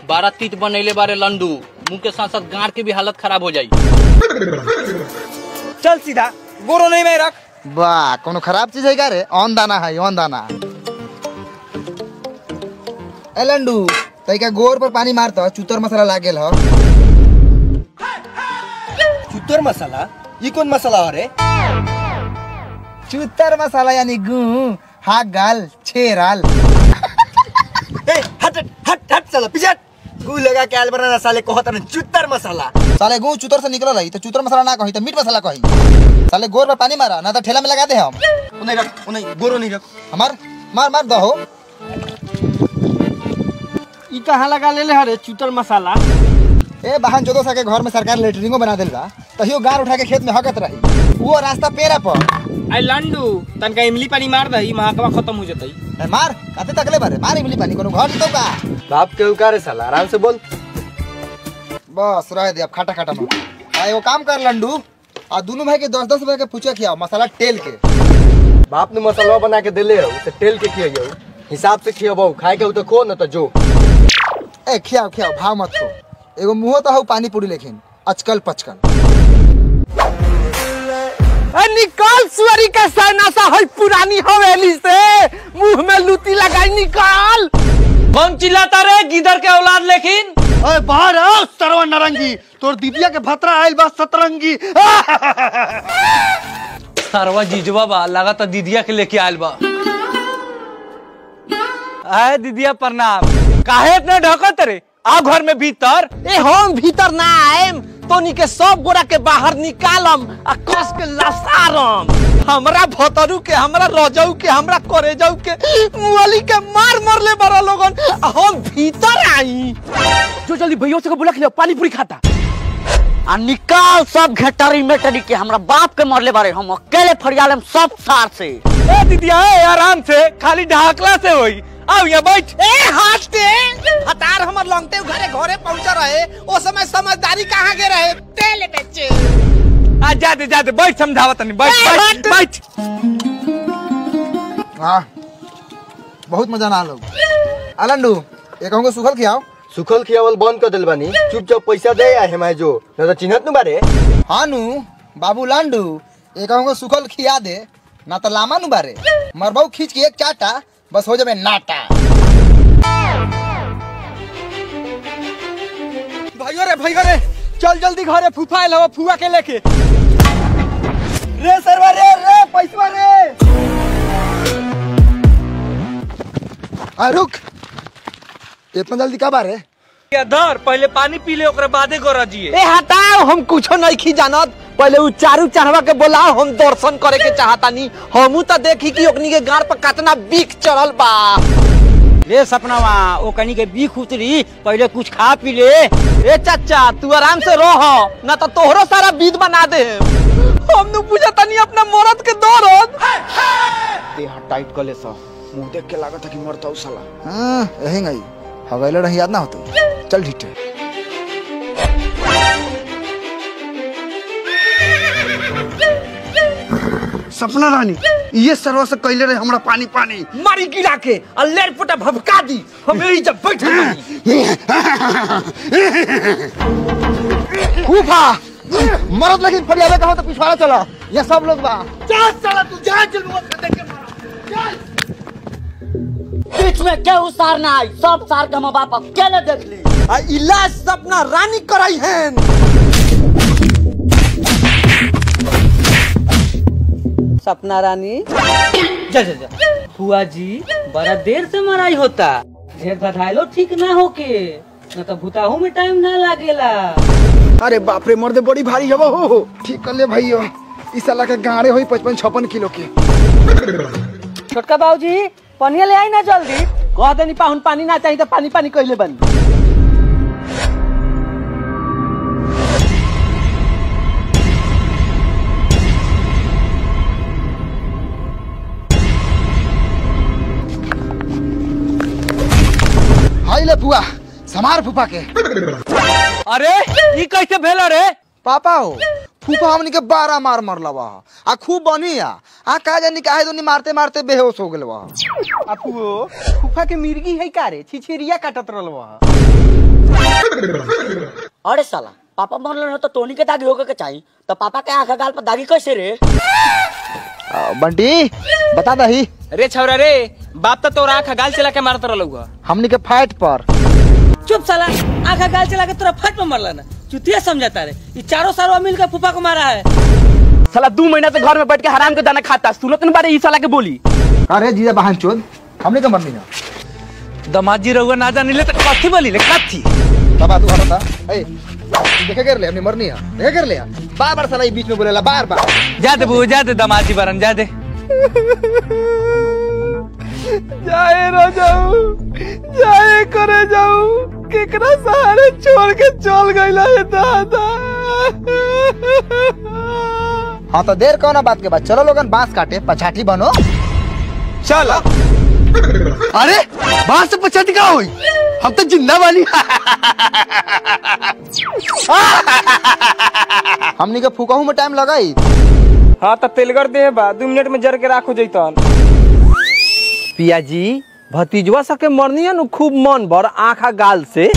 बारह तीत बनैले बारे लंडू मुंह के साथ साथ गांड के भी हालत खराब हो जाई चल सीधा गोरो नहीं में रख वाह कोनो खराब चीज है का रे ऑन दाना है ऑन दाना ए लंडू तैका गोर पर पानी मारता चूतर मसाला लागेल ह चुतर मसाला ये कौन मसाला हो रे चूतर मसाला यानी गू हा गाल छेराल ए हट हट हट साला पीछे हट। गू लगा के आल बनाना साले कहत न चुतर मसाला साले गू चूतर से निकल रही तो चूतर मसाला ना कही तो मीट मसाला कही साले गोर पर पानी मारा ना तो ठेला में लगा दे हम उन्हें रख उन्हें गोरो नहीं रख हमार मार मार दहो ई कहाँ लगा ले हरे चूतर मसाला ए बहन जोदो सा के घर में सरकार लेटरिंगो बना देल बा तहियो गार उठा के खेत में हकत रही वो रास्ता पेरा पर आई लंडू तनका इमली पानी मार दही महकवा खत्म हो जतई ए, मार काते तकले बारे मार इमली पानी कोनो घर तो का बाप के उकारे साला आराम से बोल बस रह दे अब खाटा खाटा में आ एगो काम कर लंडू आ दोनों भाई के दस दस रुपए के पूछे खियाओ मसाला तेल के बाप ने मसाला बना के देले हो उसे तेल के खियो हिसाब से खियो खाए के हो तो खो न तो जो ए खियाओ खियाओ भाव मत खो एगो मुंह तो हऊ पानी पूरी लेकिन अचकल पचकल निकाल सुअरी का सहनासा है पुरानी हवेली से मुंह में लूटी लगाई निकाल कौन चिल्लाता रे गिदर के औलाद लेकिन अरे बाहर आओ सरवा नारंगी तोर दीदिया के भतरा आइल बा सतरंगी सरवा जीजवा बा लगा तो दीदिया के लेके आयल बा आए दीदिया प्रणाम काहे इतने ढकत रे आ घर में भीतर ए हम भीतर ना आएम तोनी के सब गोरा के बाहर निकालम आ कस के लसारम हमरा भतरू के हमरा रजऊ के हमरा करेजऊ के मुअली के मार मार ले बड़ा लोगन आ हम भीतर आई जो जल्दी भैया से बुला के लियो पानी पूरी खाता आ निकाल सब घेटरी मेटरी के हमरा बाप के मरले बारे हम अकेले फरियालेम सब सार से ए दीदिया ए आराम से खाली ढाकला से होई आओ यहाँ बैठ ए हाथ के हतार हमर लंगते घरे घरे पहुंचा रहे ओ समय समझदारी कहाँ के रहे तेल बेचे आ जाते जाते बैठ समझावा तनी बैठ बैठ बैठ हाँ बहुत मजा ना लोग आ लंडू एक कहूँगा सुखल खियाओ सुखल खियावल बंद कर दिल बानी चुपचाप पैसा दे आ हमारे जो न तो चिन्हत न बारे हाँ नु बाबू लांडू एक कहूँगा सुखल खिया दे ना तो लामा नु बारे मरबाऊ खींच के एक चाटा बस हो जाबे नाटा भाइयों रे भाइयों रे चल जल्दी घरे फूफा आइल हवा फुआ के लेके रे सरवा रे रे पैसा रे आ रुक इतना जल्दी कब आ रे ये धर पहले पानी पी ले ओकरे बादे गोरा जिए ए हटाओ हम कुछो नहीं खी जानत पहले उ चारू चढ़वा के बोलाओ हम दर्शन करे के चाहतानी हमू तो देखी कि ओकनी के गाड़ पर कितना बीख चढ़ल बा रे सपनावा ओ कनी के बीख उतरी पहले कुछ खा पी ले ए चाचा तू आराम से रह ना तो तोहरो सारा बीत बना दे हम नु पूछा तनी अपना मरद के दर्द देह टाइट कर ले सा मुंह देख के लागत है कि मरता साला हाँ यही गई हवेला रही याद ना होती चल ठीक है सपना रानी ये सरवा से कैले रहे हमरा पानी पानी मारी गिरा के आ लेर पोटा भभका दी हम यही जब बैठल बानी फूफा मरद लेकिन फरियादे कहो तो पिछवाड़ा चला ये सब लोग बा बीच में केहू सार ना आई सब सार के हम बाप अकेले देख ली आ इलाज सपना रानी कराई हैं सपना रानी जा जा जा फुआ जी बड़ा देर से मराई होता ढेर बधाइलो ठीक ना होके न तो भूताहू में टाइम ना लागेला अरे बाप रे मर्दे बड़ी भारी हवा हो ठीक कर ले भाई इस साला के गाड़े होई पचपन छप्पन किलो के छोटका बाबूजी पनिया ले आई ना जल्दी कह देनी पाहुन पानी ना चाहिए तो पानी पानी कहले बनी हाई ले फुआ समार फूफा के अरे ई कैसे भेल रे पापा हो फूफा हमनी के बारह मार मरला बा आ खूब बनी आ आ का जानी काहे दोनी मारते मारते बेहोश हो गेल बा फूफा के मिर्गी है का रे छिछिरिया काटत रहल बा अरे साला पापा मरल रहे तो टोनी के दागी होके के चाहिए तो पापा के आंख गाल पर दागी कैसे रे आ, बंटी बता दही रे छौरा रे बाप तो तोरा आँख गाल चला के मारत रहलू हमनी के फाइट पर चुप साला आंखा गाल चला के तोरा फट में मरला ना चुतिया समझाता रे ये चारों सारों मिल के फूफा को मारा है साला दू महीना से घर में बैठ के हराम के दाना खाता सुनत न बारे ई साला के बोली अरे जीजा बहन चोद हमनी के मरनी ना दमाजी रहुआ ना जानिले तो कथी बोली ले कथी बाबा तू हटता ए देखे कर ले हमने मरनी है देखे कर ले बार बार साला ये बीच में बोलेला बार बार जा दे बू जा दे दमाजी बरन जा दे जाए रो जाऊ जाए करे जाऊ केकरा सहारे छोड़ के चल गइला है दादा हाँ तो देर कौन बात के बाद चलो लोगन बांस काटे पछाठी बनो चल अरे बाहर से पछाती का हुई हम तो जिंदा वाली हमनी के फूकहू में टाइम लगाई हाँ तो तेलगर दे बा दू मिनट में जर के राखो जैतन पिया जी भतीजवा सके मरनी है नु खूब मन भर आंखा गाल से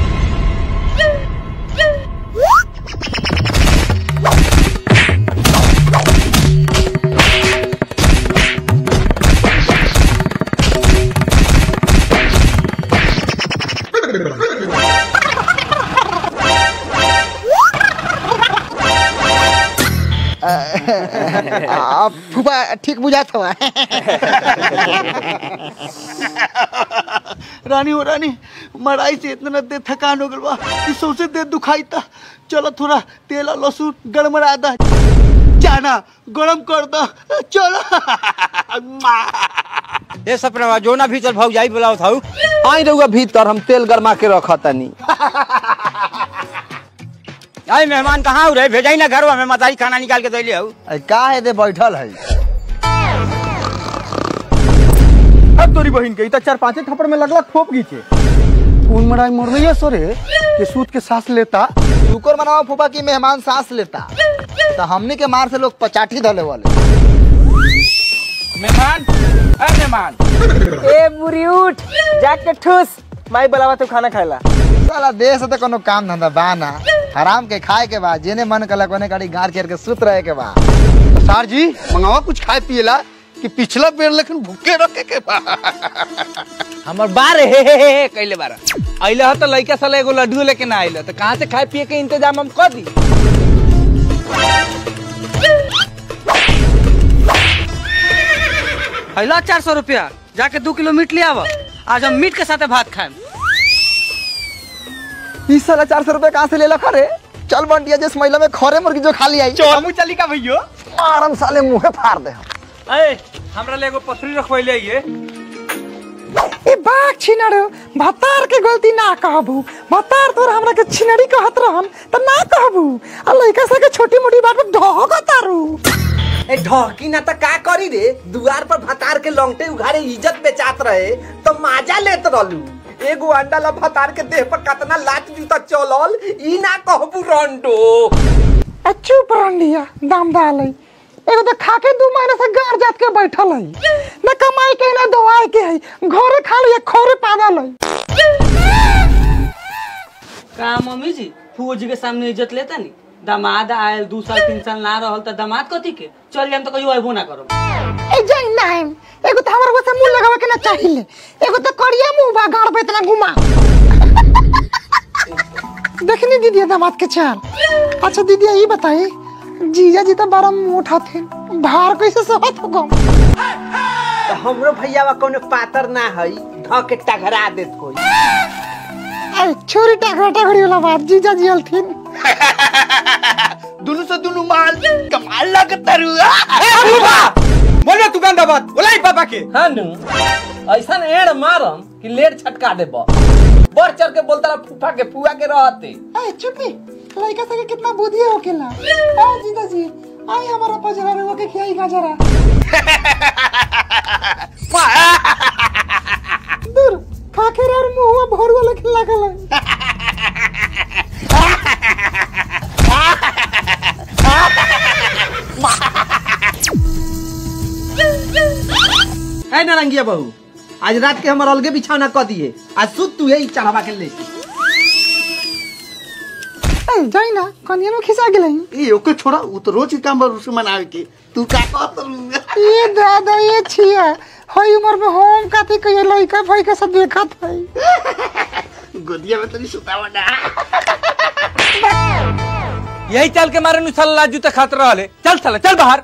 आ, फूफा ठीक बुझात हुआ रानी हो रानी मराई से इतना देर थकान हो गल बा कि सौसे देर दुखाई था चलो थोड़ा तेल और लहसुन गड़मड़ा दा जाना गरम कर दो चलो ये सपना जो ना भीतर भाग जाई बुलाओ थाऊ आई रहुआ भीतर हम तेल गरमा के रखा तनी आई मेहमान कहाँ हो रहे भेजाई ना घर में मताई खाना निकाल के दैले हूँ का है दे बैठल है अब तोरी बहन के इतना चार पांच थप्पड़ में लगला ठोप गीचे उन मराई मर रही है सोरे कि सूत के सांस लेता शुक्र मनाओ फूफा की मेहमान सांस लेता तो हमनी के मार से लोग पचाठी धले वाले मेहमान अरे मेहमान ए बुरी उठ जाके ठूस माई बुलावा तू खाना खाएला साला देश तो कोनो काम धंधा बा ना हराम के खाए के बाद जेने मन कला कोने गाड़ी गाड़ केर के सुत रहे के बाद सर जी मंगावा कुछ खाए पिएला कि पिछला पेड़ लेकिन भूखे रखे के बा हमर बार हे हे हे कैले बार अइले ह त लइका साला एगो लड्डू लेके ना आइले त कहां से खाए पिए के इंतजाम हम कर दी अला चार सौ रुपया जाके दो किलो मीट ले आवा आज हम मीट के साथ भात खाएम इस साला चार सौ रुपए कहाँ से ले लखा रे चल बंटिया जिस महिला में खरे मुर्गी जो खाली आई चल चली का भैयो आराम साले मुंहे फाड़ दे ए हमरा ले एगो पथरी रखवैले ये ए बाग छिनड़ भतार के गलती ना कहबू भतार तोर हमरा के छिनड़ी कहत रहन त ना कहबू आ लइका सा के छोटी मोटी बात पे ढोक तारू ए ढकी ना त का करी रे दुआर पर भतार के लौंगटे उघारे इज्जत बेचात रहे तो माजा लेत रहलू एगो अंडा ला भतार के देह पर कतना लात जूता चलल ई ना कहबू रंडो आ चुप रंडिया दाम डालै एगो तो खाके दू महीने से गार जात के बैठल है न कमाई के न दवाई के है घरे खा लिया खोरे पागल है का मम्मी जी फूफो जी के सामने इज्जत लेता नी दामाद आयल दू साल तीन साल ना रहल त दामाद कथी के चल जाम तो कहियो अबो ना करो ए जाई नाम एगो तो हमरा वैसे मुंह लगावे के ना चाहिए एगो तो करिया मुंह बा गाड़ पे इतना घुमा देखनी दीदी दामाद के चाल अच्छा दीदी ये बताई जीजा जी तो बड़ा मोटा थे भार कैसे सहत हो गम हमरो भैयावा कोनो पातर ना हई ध के टघरा देत कोई अरे छोरी टाकरा टाकरी वाला बात जीजा जी हलथिन दुनु से दुनु माल कमाल लगत रू बोले तू गंदा बात बोलाई पापा के हां नु ऐसा एड़ मारम कि लेट छटका देब बढ़ चढ़ के बोलता रहा फूफा के फुआ के रहते ए चुपी लड़का सके कितना बुद्धि हो केला आ जीजा जी आई हमारा पजरा रे के खियाई गाजरा दूर खाखेर और मुंह भर वाला खिला गला है नारंगिया बहू आज रात के हमर अलगे बिछौना क दिए आज सुत तू यही चढ़ावा के ले ए जाई ना कनिया में खिसा गेलै ए ओके छोड़ा वो तो रोज के काम बा उसको मनावे के तू का कहत ये दादा ये छिया हई उम्र में हम काती कहिए लइका भाई के सब देखत है गोदिया में तनी सुतावा ना यही चल के मारे नु साला जूते खात रहले चल साला चल बाहर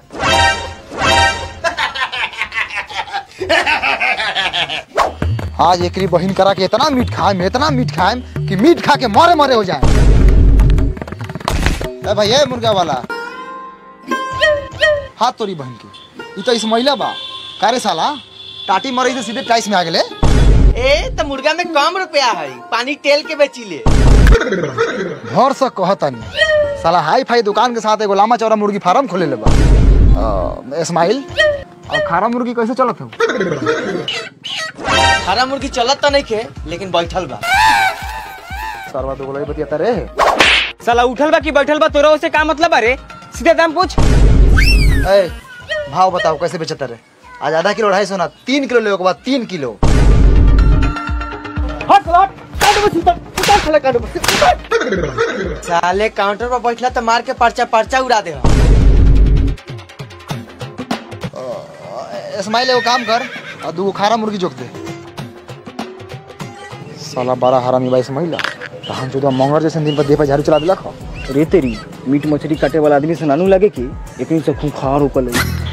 आज एकरी बहिन करा के इतना मीट खाएम इतना मीट खाएम कि मीट खा के मरे मरे हो जाए ए भाई ए मुर्गा वाला हाथ तोरी बहन की ई तो इस महिला बा कारे साला टाटी मरे से सीधे टाइस में आ गेले ए तो मुर्गा में कम रुपया है पानी तेल के बेचिले घर से कहतनी साला हाई फाई दुकान के साथ एगो लामा चौड़ा मुर्गी फार्म खोले ले बा अ, इस्माइल और खारा मुर्गी कैसे चलत हो हरा मुर्गी चलत तो नहीं खे लेकिन बैठल बा सरवा दो गोलाई बतियाता रे साला उठल बा कि बैठल बा तोरा से का मतलब अरे सीधे दाम पूछ ए भाव बताओ कैसे बेचता रे आज आधा किलो ढाई सौ ना तीन किलो ले के बाद तीन किलो साले काउंटर पर बैठला तो मार के पर्चा पर्चा उड़ा दे इस्माइल एगो काम कर और दू खारा मुर्गी जोक दे साला बड़ा हरामी बा इस्माइल तो हम जो मंगर जैसे दिन पर दे पर झाड़ू चला दिला खा रे तेरी मीट मछली काटे वाला आदमी से नानू लगे कि एक से खूंखार ऊपर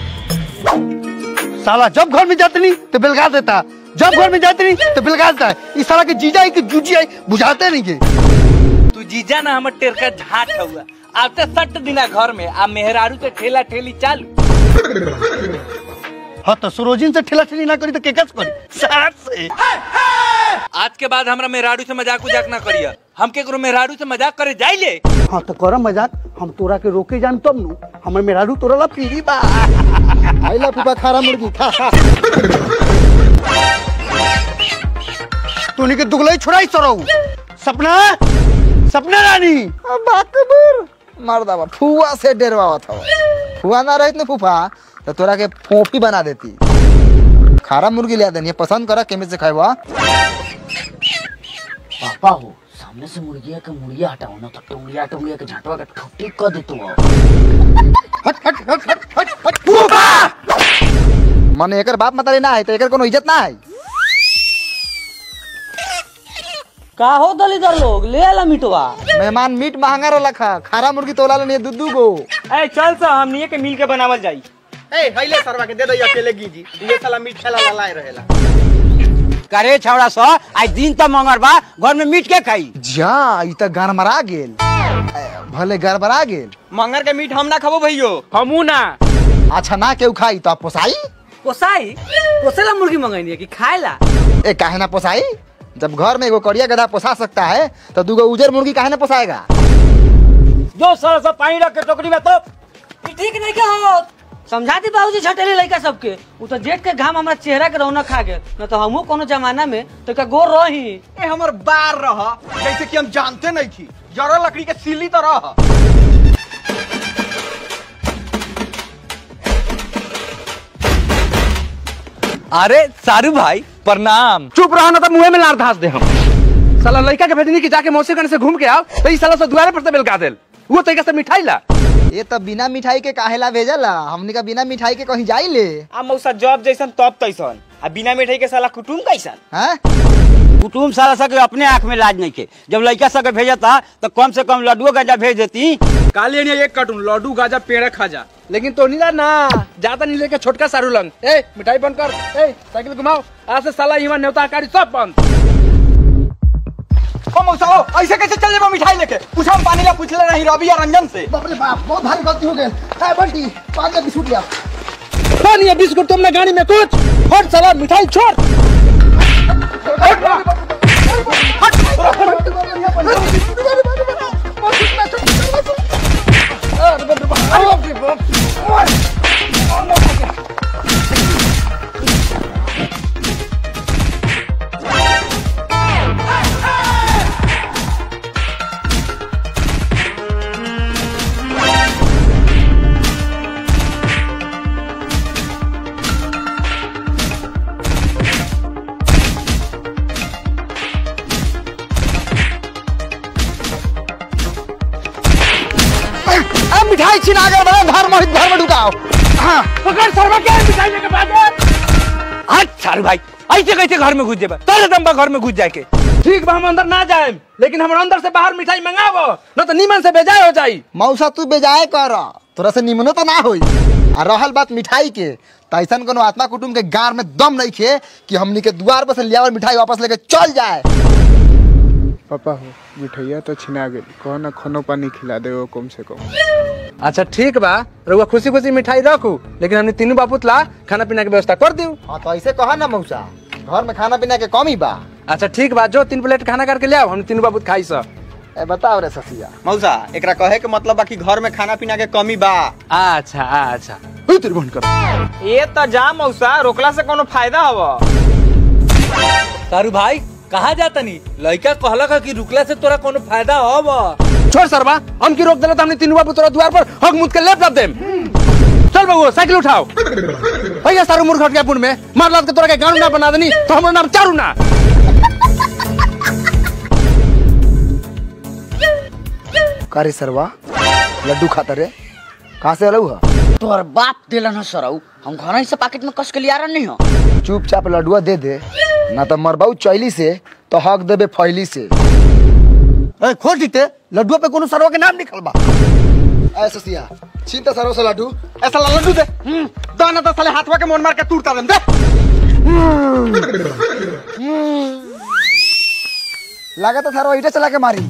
साला जब घर में जाते नहीं तो बिलगा देता जब घर में जाते नहीं तो बिलगा देता है इस साला के जीजा है कि जूजी है बुझाते नहीं के तू जीजा ना हमर टेरका झाट हुआ आते सट दिना घर में आ मेहरारू से ठेला ठेली चालू हाँ तो सरोजिन से ठेला ठेली ना करी तो केकस करी साथ से आज के बाद हमरा मेहरारू से मजाक उजाक ना करिया हम केकरो मेहरारू से मजाक करे जाइले हाँ तो कर मजाक हम तोरा के रोके जान तब नु हमर मेहरारू तोरा ला पीरी बा आइला फूफा खारा मुर्गी खा खा तूने के दुगलाई छोड़ाई सरऊ सपना सपना रानी बाकबूर मार दावा फुआ से डरवावा था फुआ ना रहित ना फूफा तो तोरा के फोफी बना देती खारा मुर्गी ले देनी पसंद करा केमे से खाएवा पापा हो सामने से मुर्गिया के मुर्गिया हटाओ ना तो टोंगिया टोंगिया के झटवा के ठुट्टी कर दे तू हट हट हट हट हट हट फूफा माने एकर बाप मतारी ना है तो एकर कोनो इज्जत ना है का हो दलीदार लोग ले आला मिटवा मेहमान मीट महंगा रोला खा खारा मुर्गी तोला लेनी दू दू गो ए चल सा हमनी के मिल के बनावल जाई ए हइले सरवा के दे दई अकेले गीजी ये साला मीट खेला वाला ही रहेला करे छौड़ा सा आज दिन तो मंगर बा घर में मीट के खाई जा ई त गरमरा गेल ए, भले गड़बड़ा गेल मंगर के मीट हम ना खाबो भइयो हमू ना अच्छा ना केहू खाई तो आप पोसाई पोसाई पोसेला मुर्गी मंगाई कि खाएला ए काहे ना पोसाई जब घर में एगो कड़िया गधा पोसा सकता है तो दूगो उजर मुर्गी काहे ना पोसाएगा जो साला सब पानी रख के टोकरी में तो ई ठीक नहीं के हो समझा दी बाबूजी छटेले लड़का सबके उ तो जेठ के घाम हमरा चेहरा के रौनक खा गेल न तो हमहू कोनो जमाना में तो का गोर रही ए हमर बार रह जैसे कि हम जानते नहीं थी जरा लकड़ी के सिली तो रह अरे सारू भाई प्रणाम चुप रहो ना तो मुंह में लार धास दे हम साला लड़का के भेजनी कि जाके मौसी कने से घूम के आओ तो ई साला से दुआरे पर से बेलका देल वो तरीका से मिठाई ला ये तो बिना मिठाई के काहेला भेजला हमने का बिना मिठाई के कहीं जाई ले आ मौसा जॉब जैसन तब तैसन आ बिना मिठाई के साला कुटुम कैसन हैं कुटुम साला सके अपने आँख में लाज नहीं के जब लड़का सके भेजता तो कम से कम लड्डुओ गंजा भेज देती काली ने एक कार्टून लड्डू गाजा पेड़ा खाजा लेकिन तो नीला ना ज्यादा नहीं लेके छोटका सारू लंग ए मिठाई बंद कर ए साइकिल घुमाओ आज से साला यहाँ न्योता कारी सब बंद ओ मौसा ओ ऐसे कैसे चल जेबो मिठाई लेके पूछा हम पानी ला पूछ ले नहीं रवि या रंजन से बाप रे बाप बहुत भारी गलती हो गई है बंटी पानी का बिस्कुट लिया पानी या बिस्कुट तुमने गाड़ी में कुछ हट साला मिठाई छोड़ मिठाई छिना गए बड़ा घर में घर में ढुकाओ हाँ पकड़ सरवा के मिठाई लेके भागे अच्छा सारू भाई ऐसे कैसे घर में घुस जेबे तोरे दम बा घर में घुस जाए के ठीक बा हम अंदर ना जाए लेकिन हम अंदर से बाहर मिठाई मंगावो न तो नीमन से बेजाय हो जाई मौसा तू बेजाए कर तोरा से निमनो तो ना होई आ रहल बात मिठाई के त ऐसन कोनो आत्मा कुटुम के गार में दम नहीं खे कि हमनी के दुआर पर से लियावर मिठाई वापस लेके चल जाए पापा हो मिठैया तो छिना गेल कहो ना खानो पानी खिला दे वो कम से कम अच्छा ठीक बा रउआ खुशी खुशी मिठाई रखू लेकिन हमने तीनों बापुतला खाना पीना के व्यवस्था कर दियो हाँ तो ऐसे कहा ना मौसा घर में खाना पीना के कमी बा अच्छा ठीक बा जो तीन प्लेट खाना करके ले आओ हम तीनों बापुत खाई सब ए बताओ रे ससिया मौसा एकरा कहे के मतलब बा कि घर में खाना पीना के कमी बा अच्छा अच्छा हुई तेरी बहन कर ये तो जा मौसा रोकला से कोनो फायदा हवा तारू भाई कहाँ जाता नी लड़का कहला का कि रुकला से तोरा कोनो फायदा होब छोड़ सरवा हम की रोक देला तो हमने तीनों बापू तोरा द्वार पर हक मुद के लेप लप देम चल बबुआ साइकिल उठाओ भैया सारू मूर्ख हट गया पुन में मार लाद के तोरा के गांव ना बना देनी तो हमारा नाम चारू ना का रे सरवा लड्डू खाता रे कहाँ से अलऊ है तोहर बाप दिलन है सरऊ हम घर ही से पैकेट में कस के लिया नहीं हो चुपचाप लड्डुआ दे दे ना तो मरबाऊ चैली से तो हक देबे फैली से ए, खोल दीते लड्डुआ पे कोनो सरवा के नाम निकल बा ऐ ससिया छीन तो सरो से लड्डू ऐसा ला लड्डू दे दाना तो साले हाथवा के मोन मार के टूटता दे लगा तो सरो ईटा चला के मारी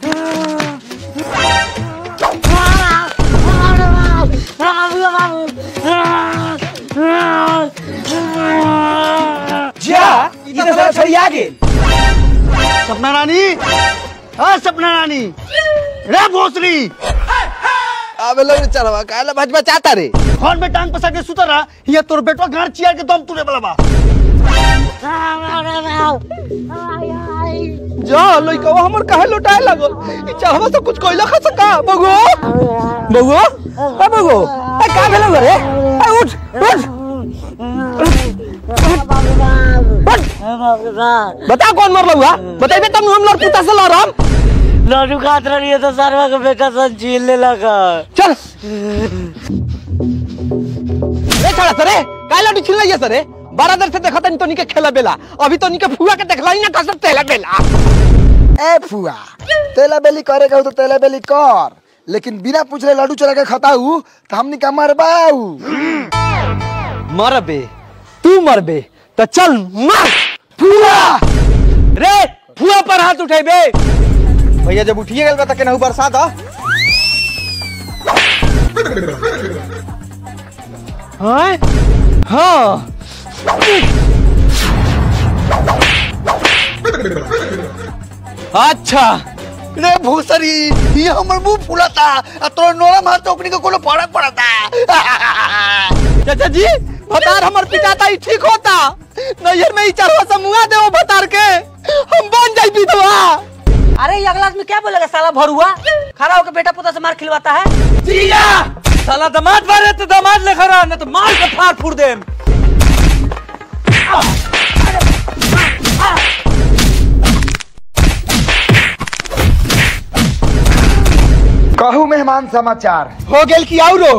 जा इधर साला छड़िया गेल सपना रानी हाँ सपना रानी रे भोसरी अबे लोग चलवा काला भाजपा चाहता रे फोन में टांग पसा के सुतर रहा ये तोर बेटवा गाड़ चियार के दम तुरे वाला बा जा लइका हमर काहे लुटाए लागल ई चाहवा से कुछ कोइला खा सका बगो बगो ए बगो ए का भेलो रे ए उठ उठ बता कौन मरलो हुआ बताइबे तब हम लड़ पुता से लड़म लड्डू खात रही है तो सरवा का बेटा सब झील ले लगा चल रे छड़ा सरे काहे लड्डू छिल लिया सरे बड़ा देर से देखा तनी तो के खेला बेला अभी तो के फुआ के देखला ही ना कसर तेला बेला ए फुआ तेला बेली करे कहू तो तेला बेली कर लेकिन बिना पूछले लड्डू चला के खताऊ तो हमनी का मरबाऊ मरबे तू मरबे तो चल मर फुआ रे फुआ पर हाथ उठेबे भैया जब उठिए गल बा त केनाहू बरसात ह हाँ हाँ अच्छा रे भोसरी ये हमर मुंह फुलाता आ तोर नोरा मार तो ओकनी के कोनो फर्क पड़ता चाचा जी भतार हमर पिटाता ही ठीक होता नैहर में ही चढ़वा समूहा देव भतार के हम बन जाई विधवा अरे ये अगला आदमी क्या बोलेगा साला भरुआ खड़ा होकर बेटा पोता से मार खिलवाता है जिया साला दामाद मारे तो दामाद लेकर आ न तो मार के फाड़ फूड़ दे कहू मेहमान समाचार हो गेल की आउरो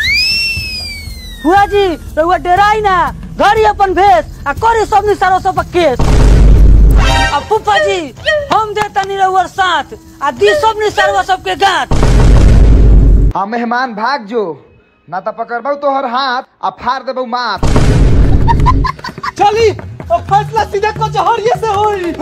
हुआ जी रउआ डराई ना घरी अपन भेस आ करी सब निसारो सब केस आ पुप्पा जी हम देता नी रउआ साथ आ दी सब निसारो सब के गांठ आ मेहमान भाग जो ना तो पकड़बऊ तोहर हाथ आ फाड़ देबऊ माथ चली अब फैसला सीधा कचहरिये से होई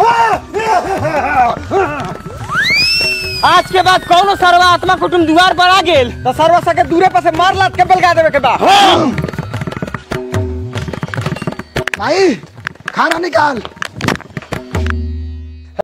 आज के बाद कौनो सरवा आत्मा कुटुम द्वार पर आ गेल तो सरवा सके दूरे पर से मार लात के बेलगा देवे के बा भाई खाना निकाल